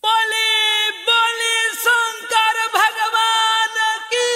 बोली बोली शंकर भगवान की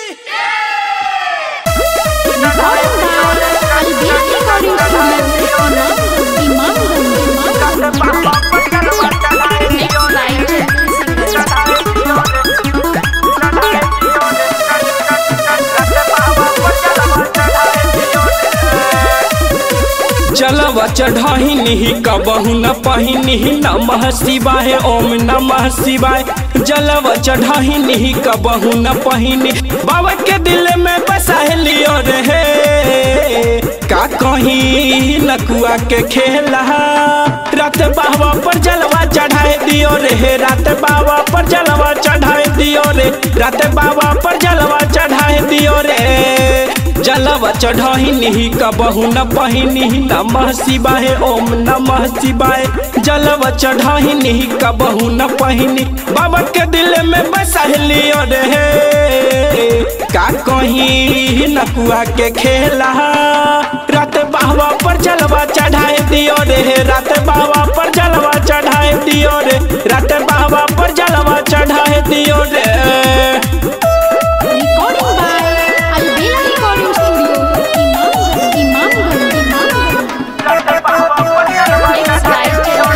चलवा चढ़ाही कबहू न पहिनी नमः शिवाय ओम नमः शिवाय जलवा चढ़ाही कबहू न पहिनी बाबा के दिल में बसा लियो रे का कहीं नकुआ के खेला रात बाबा पर जलवा चढ़ाए दियो रे रात बाबा पर जलवा चढ़ाए दियो रे रात बाबा पर जलवा चढ़ाए दियो रे जलवा चढ़ही कबहू न पहिनी नमः शिवाय ओम नमः शिवाय जलवा चढ़ही कबहू न पहिनी बाबा के दिल में बसा लियो रे का कहीं नकुआ के खेला रात बाबा पर जलवा चढ़ाए दियो रे रात बाबा पर जलवा चढ़ाए दियो रे रात बाबा पर जलवा चढ़ाए दियो रे Recording by Albela Recording Studio, Imamganj, Imamganj, Mixed by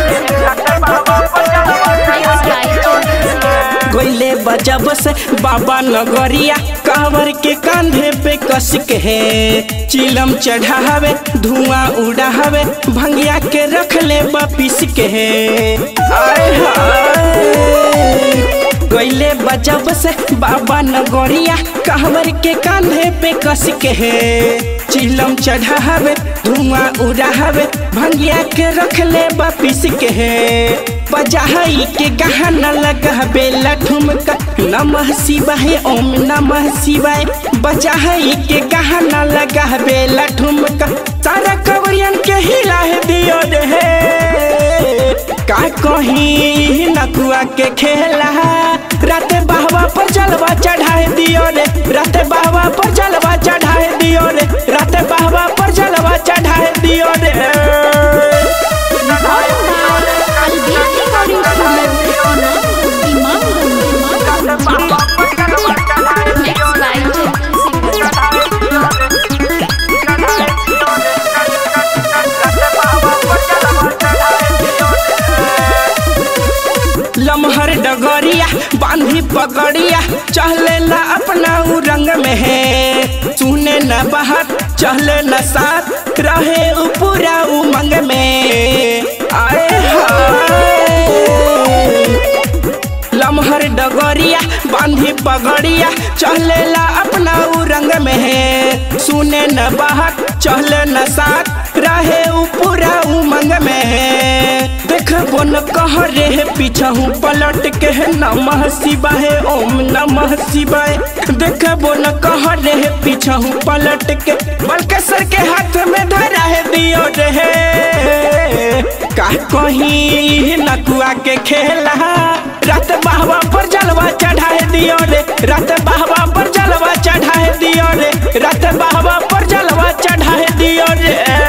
Mixed by गोइले बजब से बाबा नगरिया कांवर के कांधे पे कस के है चिलम चढ़ावे धुआं उड़ावे भंगिया के रख ले वापिस के है आय हाय गईले बजब से बाबा नगरिया कहवर के कांधे पे कस के है चिलम चढ़ावे धुआं उड़ावे भंगिया के रख ले वापिस के है बजाई के गहना लगावे लठुमका नमः शिवाय ओम नमः शिवाय बजाई के गहना लगावे लठुमका सारा कवरियन के हिला दियो रे का कहीं नकुआ के खेला रात बाबा पर जलवा चढ़ाए दियो रे रात बाबा पर जलवा चढ़ाए दियो रे रात बाबा पर जलवा चढ़ाए दियो रे Recording by Albela Recording Studio, Imamganj, Imamganj, Mixed by लमहर डगरिया बांधी पगड़िया चहलेला अपना उ रंग में है सुने न बाहर चहले न साथ रहे उ पूरा उमंग में आए हाय लमहर डगरिया बांधी पगड़िया चहलेला अपना उ रंग में है सुने न बाहर चहले न साथ रहे उ पूरा उमंग में है देखबो न कह रे पीछहू पलट के नमः शिवाय ओम नमः शिवाय देखबो न कह रे पीछहू पलट के बलकेसर के हाथ में धरा है दियो रे का कहीं नकुआ के खेला रात बाबा पर जलवा चढ़ाए दियो रे रात बाबा पर जलवा चढ़ाए दियो रे रात बाबा पर जलवा चढ़ाए दियो रे